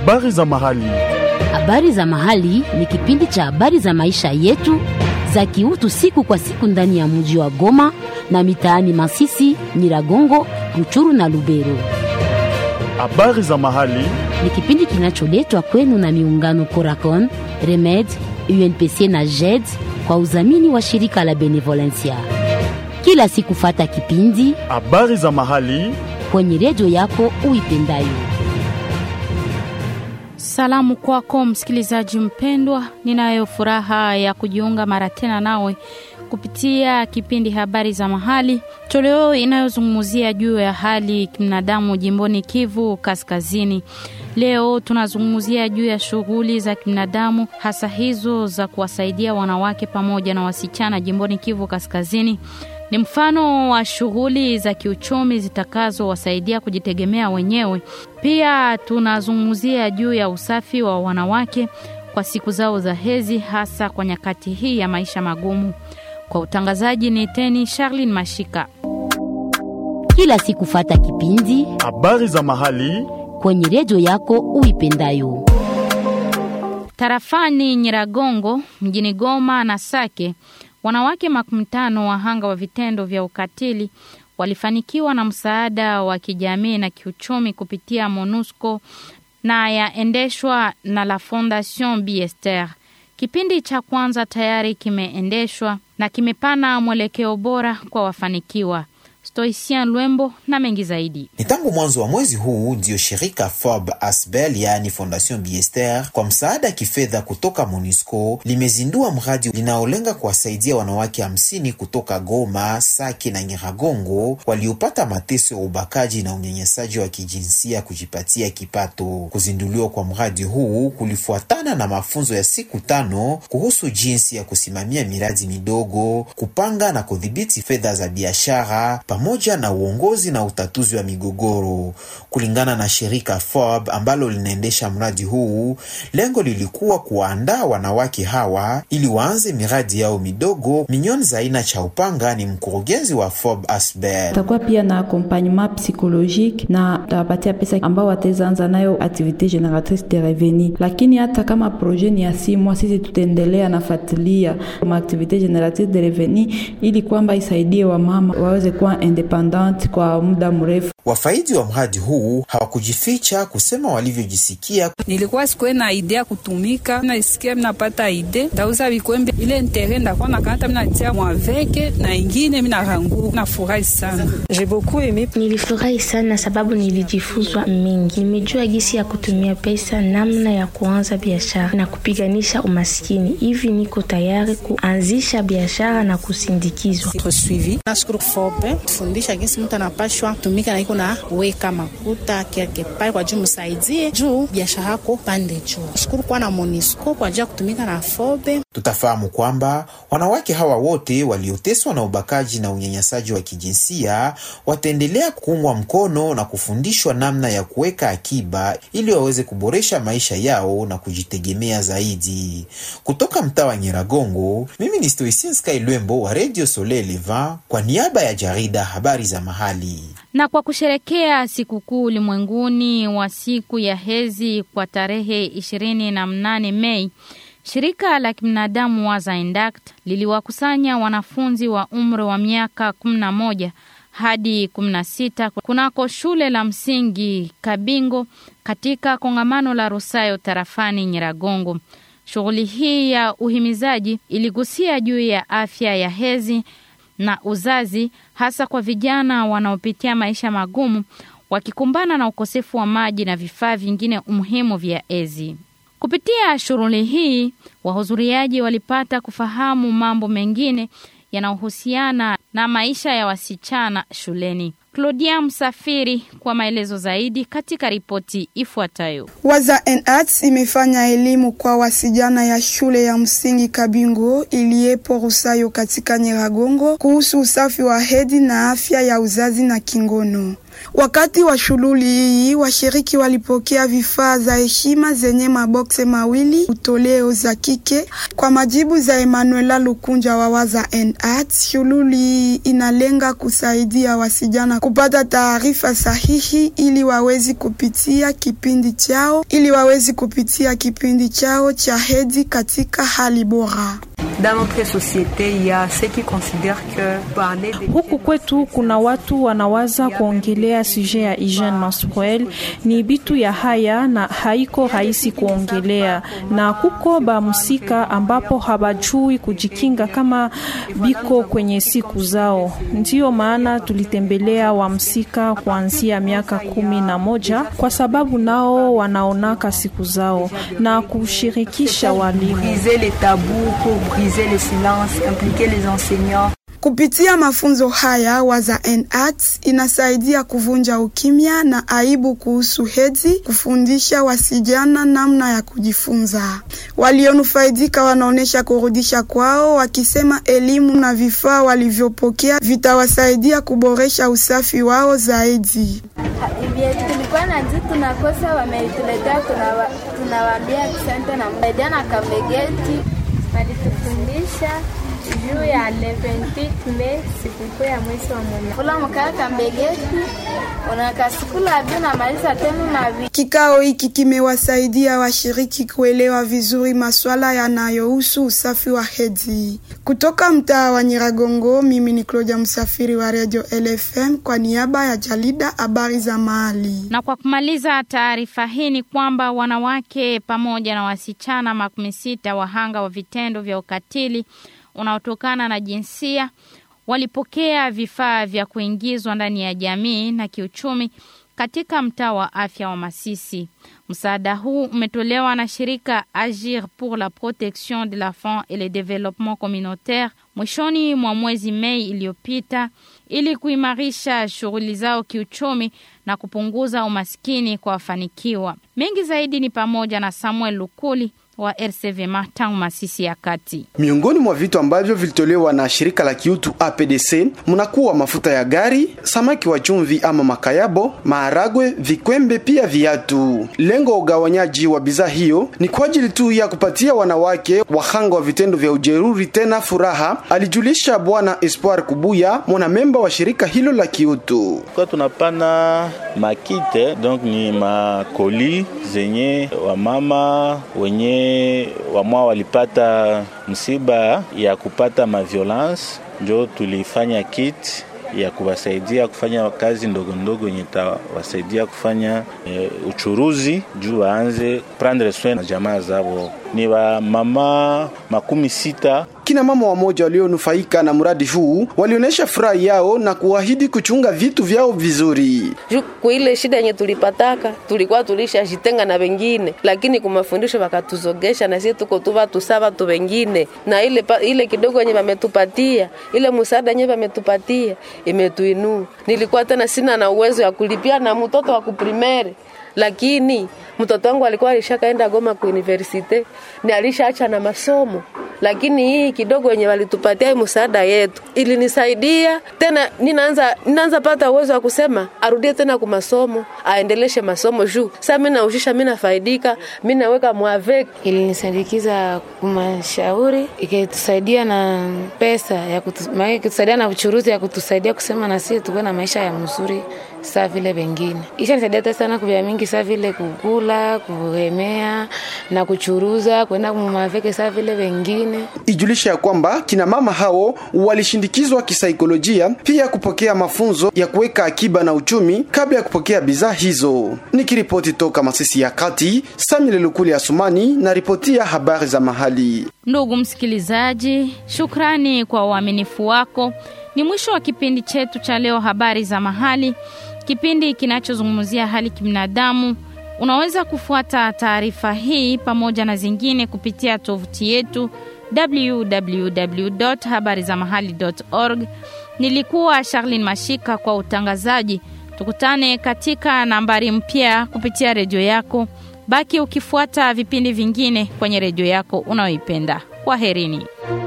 Habari za mahali. Habari za mahali ni kipindi cha habari za maisha yetu za kiutu siku kwa siku ndani ya mji wa Goma na mitaani Masisi, Nyiragongo, Ruchuru na Lubero. Habari za mahali. Ni kipindi kinacholetwa kwenu na miungano Coracon, Remed, UNPC na JED kwa udhamini wa shirika la Benevolencia. Kila siku fata kipindi Habari za mahali. kwenye redio yako uipendayo. Salamu kwako msikilizaji mpendwa, ninayo furaha ya kujiunga mara tena nawe kupitia kipindi habari za mahali, toleo inayozungumzia juu ya hali kibinadamu jimboni Kivu Kaskazini. Leo tunazungumzia juu ya shughuli za kibinadamu, hasa hizo za kuwasaidia wanawake pamoja na wasichana jimboni Kivu Kaskazini. Ni mfano wa shughuli za kiuchumi zitakazowasaidia kujitegemea wenyewe. Pia tunazungumzia juu ya usafi wa wanawake kwa siku zao za hedhi, hasa kwa nyakati hii ya maisha magumu. Kwa utangazaji ni Teni Charlin Mashika. Kila siku fata kipindi Habari za mahali. kwenye redio yako uipendayo. Tarafani Nyiragongo, mjini Goma na Sake, wanawake makumi tano wahanga wa vitendo vya ukatili walifanikiwa na msaada wa kijamii na kiuchumi kupitia MONUSCO na yaendeshwa na la Fondation Biester. Kipindi cha kwanza tayari kimeendeshwa na kimepana mwelekeo bora kwa wafanikiwa. Stoicien Lwembo na mengi zaidi. Ni tangu mwanzo wa mwezi huu ndiyo shirika FOB Asbel yaani Fondation Biester kwa msaada kifedha kutoka MONUSCO limezindua mradi linaolenga kuwasaidia wanawake hamsini kutoka Goma, Sake na Nyiragongo waliopata mateso ya ubakaji na unyanyasaji wa kijinsia kujipatia kipato. Kuzinduliwa kwa mradi huu kulifuatana na mafunzo ya siku tano kuhusu jinsi ya kusimamia miradi midogo, kupanga na kudhibiti fedha za biashara pamoja na uongozi na utatuzi wa migogoro. Kulingana na shirika FOB ambalo linaendesha mradi huu, lengo lilikuwa kuwaandaa wanawake hawa ili waanze miradi yao midogo. Minyon Zaina cha Upanga ni mkurugenzi wa FOB Asbel. takuwa pia na accompagnement psychologique na tawapatia pesa ambao wataweza anza nayo activité génératrice de revenu, lakini hata kama projet ni ya simwa, sisi tutaendelea nafuatilia ma activité génératrice de revenu ili kwamba isaidie wamama waweze kuwa independante kwa muda mrefu. Wafaidi wa mradi huu hawakujificha kusema walivyojisikia. nilikuwa sikuwe na idea kutumika, nasikia minapata ide ndauza vikwembe ile ntere ndakuwa nakata minatia mwaveke na ingine minarangu nafurahi sana. J'ai beaucoup aimé. Nilifurahi sana sababu nilijifunzwa mingi. Nimejua gisi ya kutumia pesa, namna ya kuanza biashara na kupiganisha umaskini. Hivi niko tayari kuanzisha biashara na kusindikizwa. Être suivi. Nashukuru Fobe tufundisha jinsi mtu anapashwa tumika na iko na weka makuta quelque part kwa juu msaidie juu biashara yako pande juu. Nashukuru kuwa na Monisco kwa ajili ya kutumika na Fobe. Tutafahamu kwamba wanawake hawa wote walioteswa na ubakaji na unyanyasaji wa kijinsia wataendelea kuungwa mkono na kufundishwa namna ya kuweka akiba ili waweze kuboresha maisha yao na kujitegemea zaidi. Kutoka mtaa wa Nyiragongo, mimi ni Stoicin Sky Lwembo wa Radio Soleil Levant kwa niaba ya jarida habari za mahali. Na kwa kusherekea sikukuu ulimwenguni wa siku ya hedhi kwa tarehe ishirini na mnane Mei, shirika la kibinadamu wa Zaindact liliwakusanya wanafunzi wa umri wa miaka 11 hadi 16 kunako shule la msingi Kabingo katika kongamano la Rusayo tarafani Nyiragongo. Shughuli hii ya uhimizaji iligusia juu ya afya ya hedhi na uzazi hasa kwa vijana wanaopitia maisha magumu wakikumbana na ukosefu wa maji na vifaa vingine muhimu vya hedhi. Kupitia shughuli hii, wahudhuriaji walipata kufahamu mambo mengine yanayohusiana na maisha ya wasichana shuleni. Claudia Msafiri kwa maelezo zaidi katika ripoti ifuatayo. Waza and Arts imefanya elimu kwa wasijana ya shule ya msingi Kabingo iliyepo Rusayo katika Nyiragongo kuhusu usafi wa hedhi na afya ya uzazi na kingono. Wakati wa shughuli hii washiriki walipokea vifaa za heshima zenye mabokse mawili utoleo za kike. Kwa majibu za Emanuela Lukunja wa Waza and Arts, shughuli hii inalenga kusaidia wasijana kupata taarifa sahihi ili wawezi kupitia kipindi chao ili wawezi kupitia kipindi chao cha hedhi katika hali bora. Huku kwetu kuna watu wanawaza kuongelea suje ya hygiene menstruelle, ni bitu ya haya na haiko rahisi kuongelea, na kuko bamusika ambapo habajui kujikinga kama biko kwenye siku zao. Ndiyo maana tulitembelea wamsika kuanzia miaka kumi na moja kwa sababu nao wanaonaka siku zao na kushirikisha walimu Kupitia mafunzo haya Waza and Arts inasaidia kuvunja ukimya na aibu kuhusu hedhi, kufundisha wasijana namna ya kujifunza. Walionufaidika wanaonesha kurudisha kwao, wakisema elimu na vifaa walivyopokea vitawasaidia kuboresha usafi wao zaidi. tulikuwa na juu tunakosa, wametuletea, tunawaambia asante na msaidia na kamegeti walitufundisha juu ya le 28 Mei, sikukuu ya mwezi wa mwana kula mkaa kambegeti unakasikula vyo na maliza tena na vi. Kikao hiki kimewasaidia washiriki kuelewa vizuri maswala yanayohusu usafi wa hedhi. Kutoka mtaa wa Nyiragongo, mimi ni Claudia Msafiri wa Radio LFM kwa niaba ya jarida habari za mahali. Na kwa kumaliza taarifa hii ni kwamba wanawake pamoja na wasichana makumi sita wahanga wa vitendo vya ukatili unaotokana na jinsia walipokea vifaa vya kuingizwa ndani ya jamii na kiuchumi katika mtaa wa afya wa Masisi. Msaada huu umetolewa na shirika Agir pour la protection de l'enfant et le développement communautaire mwishoni mwa mwezi Mei iliyopita ili kuimarisha shughuli zao kiuchumi na kupunguza umaskini kwa wafanikiwa. Mengi zaidi ni pamoja na Samuel Lukuli wa RCV tangu Masisi ya kati. Miongoni mwa vitu ambavyo vilitolewa na shirika la kiutu APDC mnakuwa mafuta ya gari, samaki wa chumvi ama makayabo, maharagwe, vikwembe, pia viatu. Lengo wa ugawanyaji wa bidhaa hiyo ni kwa ajili tu ya kupatia wanawake wahanga wa vitendo vya ujeruri tena furaha, alijulisha Bwana Espoir Kubuya, mwanamemba wa shirika hilo la kiutu. Kwa tunapana makite donc ni makoli zenye wamama wenye wamwa walipata msiba ya kupata maviolence, njo tulifanya kit ya kuwasaidia kufanya kazi ndogo ndogo yenye tawasaidia kufanya e, uchuruzi juu waanze prendre soin na jamaa zao. Ni wa mama makumi sita Kina mama wamoja walionufaika na mradi huu walionyesha furaha yao na kuahidi kuchunga vitu vyao vizuri. Kwa ile shida yenye tulipataka, tulikuwa tulishajitenga na wengine, lakini kwa mafundisho wakatuzogesha na sisi tuko tu watu sawa tu wengine, na ile ile kidogo yenye wametupatia, ile msaada yenye wametupatia imetuinua. Nilikuwa tena sina na uwezo ya kulipia na mtoto wa kuprimere lakini mtoto wangu alikuwa alishakaenda Goma ku university ni alishaacha na masomo, lakini hii kidogo yenye walitupatia hii msaada yetu ilinisaidia tena, ninaanza ninaanza pata uwezo wa kusema arudie tena ku masomo, aendeleshe masomo juu sasa mimi naushisha, mimi nafaidika, mimi naweka mwavek. Ilinisindikiza kumashauri, ikitusaidia na pesa ya kutu, ikitusaidia na uchuruzi ya kutusaidia kusema na sisi tuwe na maisha ya mzuri saa vile wengine. Ishanisaidia hata sana kuvya mingi saa vile kukula, kuhemea na kuchuruza, kwenda kumaveke saa vile wengine. Ijulisha ya kwamba kina mama hao walishindikizwa kisaikolojia, pia kupokea mafunzo ya kuweka akiba na uchumi kabla ya kupokea bidhaa hizo. Nikiripoti toka Masisi ya Kati, Samuel Lukuli Asumani na ripoti ya habari za mahali. Ndugu msikilizaji, shukrani kwa uaminifu wako. Ni mwisho wa kipindi chetu cha leo, habari za mahali, kipindi kinachozungumzia hali kibinadamu. Unaweza kufuata taarifa hii pamoja na zingine kupitia tovuti yetu www.habarizamahali.org. Nilikuwa Charlene Mashika kwa utangazaji. Tukutane katika nambari mpya kupitia redio yako. Baki ukifuata vipindi vingine kwenye redio yako unayoipenda. Kwaherini.